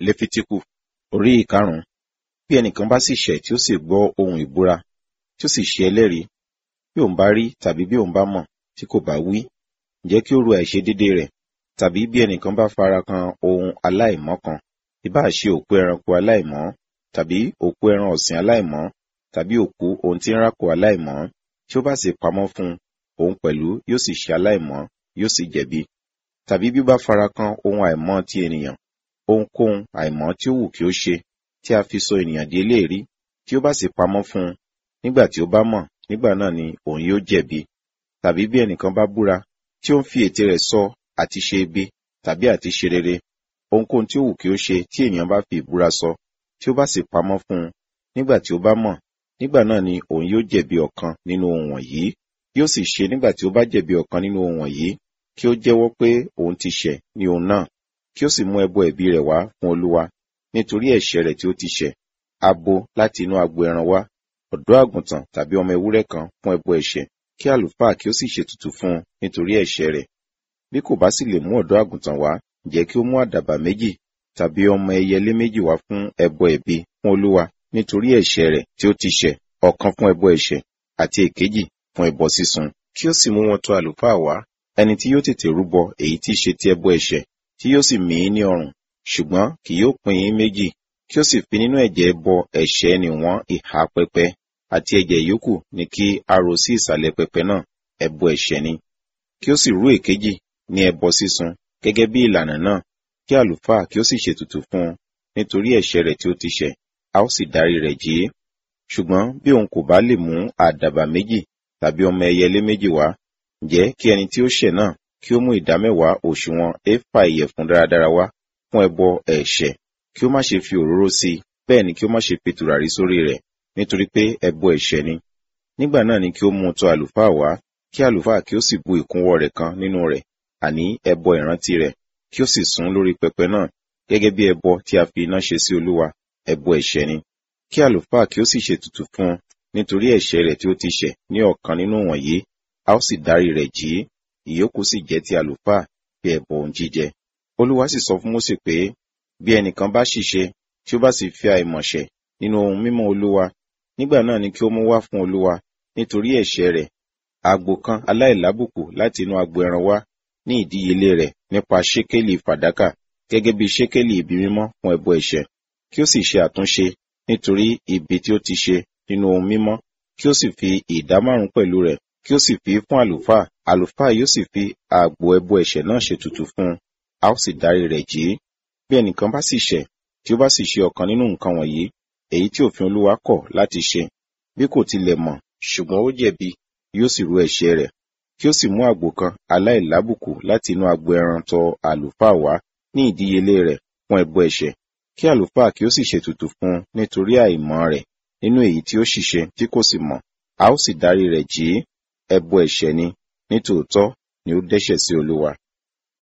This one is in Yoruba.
lẹ́fítíkù orí ìkarùn-ún bí ẹnìkan bá sì ṣẹ̀ tí ó sì gbọ́ ohun ìbúra tí ó sì ṣe ẹlẹ́rìí bí òun bá rí tàbí bí òun bá mọ̀ tí kò bá wí ǹjẹ́ kí ó ru àìṣedédé rẹ̀ tàbí bí ẹnìkan bá fara kan ohun aláìmọ́ kan ìbáà ṣe òkú ẹranko aláìmọ́ tàbí òkú ẹran ọ̀sìn aláìmọ́ tàbí òkú ohun tí ń rákò aláìmọ́ tí ó bá sì pamọ́ fún un òun pẹ̀lú yóò sì ṣe aláìmọ́ yóò sì jẹ̀bi tàbí bí ó bá fara kan ohun àìmọ́ ti ènìyàn ohunkóhun àìmọ́ tí ó wù kí ó ṣe tí a fi sọ ènìyàn di eléèrí tí ó bá sì pamọ́ fún un nígbà tí ó bá mọ̀ nígbà náà ni òun yóò jẹ̀bi tàbí bí ẹnìkan bá búra tí ó ń fi ètè rẹ̀ sọ àti ṣe ibi tàbí àti ṣe rere ohunkóhun tí ó wù kí ó ṣe tí ènìyàn bá fi ìbúra sọ tí ó bá sì pamọ́ fún un nígbà tí ó bá mọ̀ nígbà náà ni òun yóò jẹ̀bi ọ̀kan nínú ohun wọ̀nyí yóò sì ṣe nígbà tí ó bá jẹ̀bi ọ̀kan nínú ohun wọ̀nyí kí ó jẹ́wọ́ pé òun ti ṣẹ̀ ní ohun náà kí ó sì mú ẹbọ ẹ̀bi rẹ̀ wá fún olúwa nítorí ẹ̀ṣẹ̀ rẹ̀ tí ó ti ṣẹ̀ abo láti inú agbo ẹran wá ọ̀dọ́ àgùntàn tàbí ọmọ ewúrẹ́ kan fún ẹbọ ẹ̀ṣẹ̀ kí àlùfáà kí ó sì ṣètùtù fún un nítorí ẹ̀ṣẹ̀ rẹ̀ bí kò bá sì lè mú ọ̀dọ́ àgùntàn wá ǹjẹ́ kí ó mú àdàbà méjì tàbí ọmọ ẹyẹlé méjì wá fún ẹbọ ẹ̀bi fún olúwa nítorí ẹ̀ṣẹ̀ rẹ̀ tí ó ti ṣẹ̀ ọ̀kan fún ẹbọ ẹ̀ṣẹ̀ àti èkejì fún ẹbọ sísun kí ó sì mú wọn tó àlùfáà wá ẹni tí yóò tètè rúbọ èyí tí í ṣe ti ẹbọ ẹ̀ṣẹ̀ tí yóò sì mí ní ọrùn ṣùgbọ́n kì yóò pín in méjì kí ó sì fi nínú ẹ̀jẹ̀ ẹbọ ẹ̀ṣẹ̀ ni wọ́n ìhà pẹpẹ àti ẹ̀jẹ̀ yòókù ni kí a rò sí ìsàlẹ̀ pẹpẹ náà ẹbọ ẹ̀ṣẹ̀ ni kí ó sì rú èkejì ní ẹbọ sísun gẹ́gẹ́ bí ìlànà náà kí àlùfáà kí ó sì ṣètùtù fún un nítorí ẹ̀ṣẹ̀ rẹ̀ tí ó ti ṣẹ̀ a ó sì dárí rẹ̀ jì í ṣùgbọ́n bí òun kò bá lè mú àdàbà méjì tàbí ọmọ ẹyẹlé méjì wá ǹjẹ́ kí ẹni tí ó ṣẹ̀ náà kí ó mú ìdámẹ́wàá òṣùwọ̀n éfà ìyẹ̀fun dáradára wá fún ẹbọ ẹ̀ṣẹ̀ kí ó má ṣe fi òróró sí i bẹ́ẹ̀ ni kí ó má ṣe fi tùràrí sórí rẹ̀ nítorí pé ẹbọ ẹ̀ṣẹ̀ ni nígbà náà ni kí ó mú tọ̀ àlùfáà wá kí àlùfáà kí ó sì bu ìkúnwọ́ rẹ̀ kan nínú rẹ̀ àní ẹbọ ìrántí rẹ̀ kí ó sì sún lórí pẹpẹ náà gẹ́gẹ́ bí ẹbọ tí a fi iná ṣe sí olúwa ẹbọ ẹ̀ṣẹ̀ ni kí àlùfáà kí ó sì ṣètùtù fún un nítorí ẹ̀ṣẹ̀ rẹ̀ tí ó ti ṣẹ̀ ní ọ̀kan nínú wọ̀nyí a ó sì dárí rẹ̀ jì í ìyókù sì jẹ́ ti àlùfáà bí ẹbọ ohun jíjẹ olúwa sì sọ fún mósè pé bí ẹnìkan bá ṣìṣe tí ó bá sì fi àìmọ̀ṣẹ̀ nínú ohun mímọ́ olúwa nígbà náà ni kí ó mú wá fún olúwa nítorí ẹ̀ṣẹ̀ rẹ̀ àgbò kan aláìlábùkù láti inú agbo ẹran wá ní ìdíyelé rẹ̀ nípa ṣékélì fàdákà gẹ́gẹ́ bí ṣékélì ibi mímọ́ fún ẹbọ ẹ̀ṣẹ̀ kí ó sì ṣe àtúnṣe nítorí ibi tí ó ti ṣe nínú ohun mímọ́ kí ó sì fi ìdá márùn pẹ̀lú rẹ̀ kí ó sì fi fún àlùfáà àlùfáà yóò sì fi àgbò ẹbọ ẹ̀ṣẹ̀ náà ṣètùtù fún un a ó sì dárí rẹ̀ jì í bí ẹnìkan bá sì ṣẹ̀ tí ó bá sì ṣe ọ̀kan nínú nǹkan wọ̀nyí èyí tí òfin olúwa kọ̀ láti ṣe bí kò tilẹ̀ mọ̀ ṣùgbọ́n ó jẹ̀bi yóò sì rú ẹ̀ṣẹ̀ rẹ̀ kí ó sì mú àgbò kan aláìlábùkù láti inú agbo ẹran tọ àlùfáà wá ní ìdíyelé rẹ̀ fún ẹbọ ẹ̀ṣẹ̀ kí àlùfáà kí ó sì ṣètùtù fún un nítorí àìmọ̀ rẹ̀ nínú èyí tí ó ṣìṣe tí kò sì mọ̀ a ó sì dárí rẹ̀ jì í ẹbọ ẹ̀ṣẹ̀ ni nítòótọ́ ni ó dẹ́ṣẹ̀ sí olúwa